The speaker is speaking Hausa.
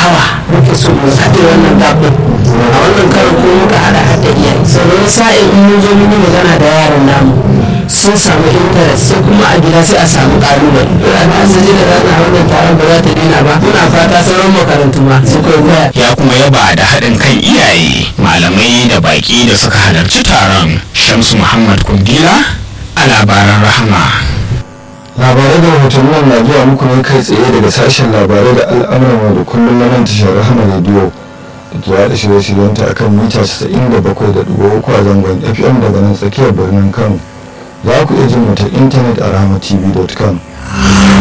awa muke so mu haɗe wannan gabin a wannan karin ko muka haɗa haɗa iyaye sannan sa'in in mun zo mun yi magana da yaran namu sun samu interest sai kuma a gida sai a samu ƙalubale ana asali da rana wannan taron ba za ta daina ba muna fata sauran makarantu ma su kwaikwaya ya kuma yaba da haɗin kan iyaye malamai da baƙi da suka halarci taron shamsu muhammad kundila a labaran rahama labarai da rahotannin na zuwa muku ne kai tsaye daga sashen labarai da al'amuran da kullum na nan tashar rahama rediyo da ke yaɗa shirye-shiryenta akan mita 97.3 a zangon fm daga nan tsakiyar birnin kano za ku iya jin mu ta intanet a rahamatv.com